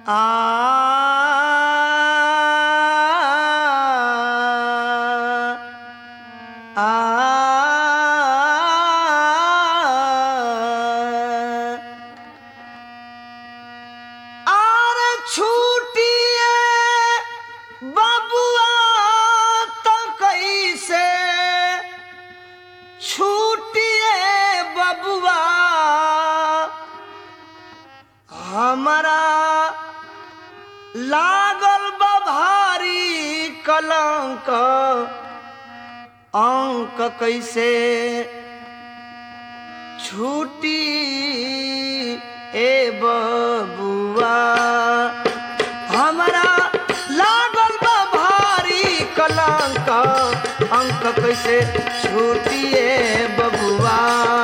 आर छूटिए बबुआ तो कैसे छूटिए बबुआ हमारा लागल बा भारी कलंक अंक कैसे छूटी ए बबुआ हमारा लागल बा भारी कलंक अंक कैसे छूटी ए बबुआ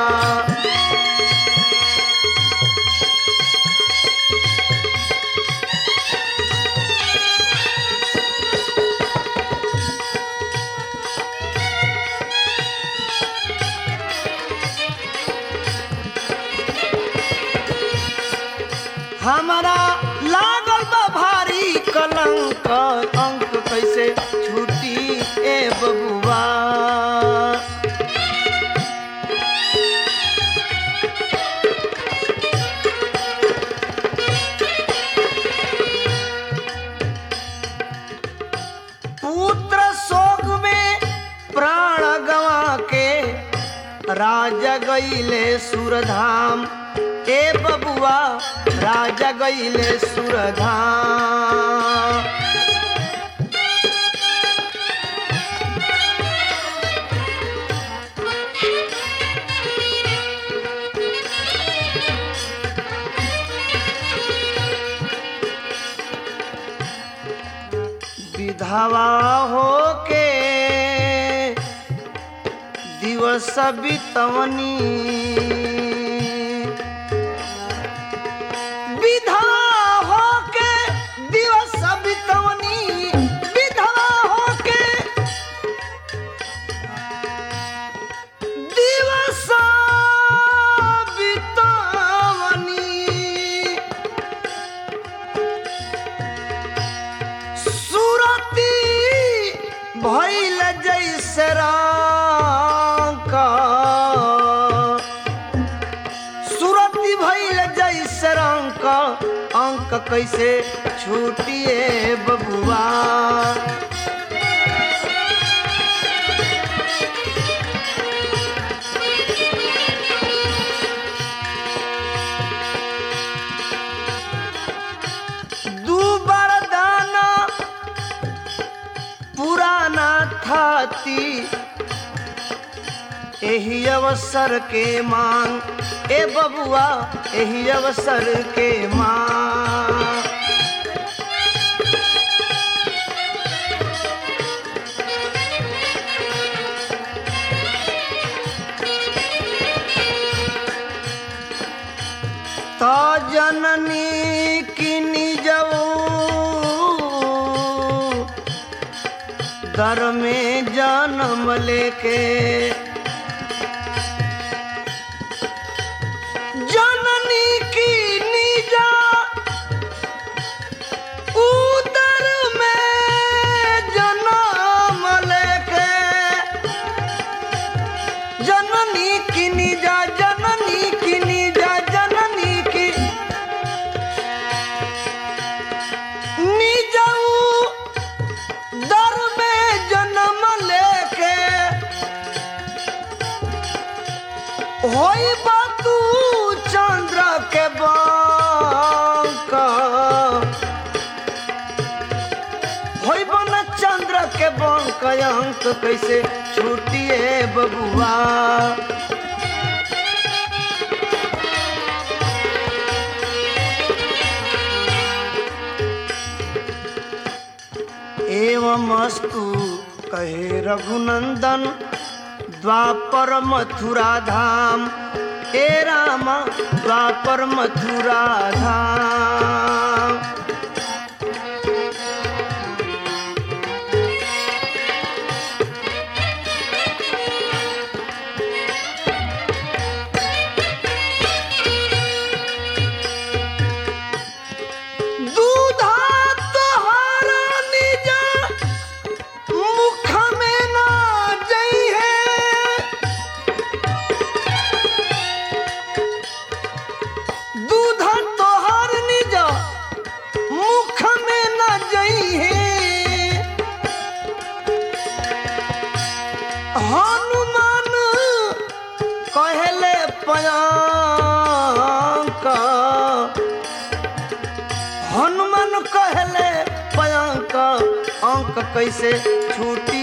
हमारा लागल बा भारी कलंक अंक कैसे छूटी ए बबुआ पुत्र शोक में प्राण गवा के राजा गईले सुरधाम ए बबुआ राजा गईले सुरधाम विधवा होके दिवस बितवनी विधवा होके दिवस बितवनी विधवा होके दिवस बितवनी सुरती भैल जैसे रंग सुरती भैल जैसे रंग अंक कैसे छूटिए बबुआ दू बार दाना पुराना थाती एही अवसर के मांग ए बबुआ एही अवसर के मांग तो जननी किनी जाऊ दर में जन्म लेके जननी की निजा उदर में जन्म लेके जननी की निजा जननी की निजा जननी की निजाऊ दर में जन्म लेके होई बातू चंद्र के बांक होई बन चंद्र के बांक अंक कैसे छूटिए बबुआ एवं अस्तु कहे रघुनंदन द्वापर मथुरा धाम ए राम द्वापर मथुरा धाम दू पयांक हनुमान कहले पयांक अंक कैसे छूटी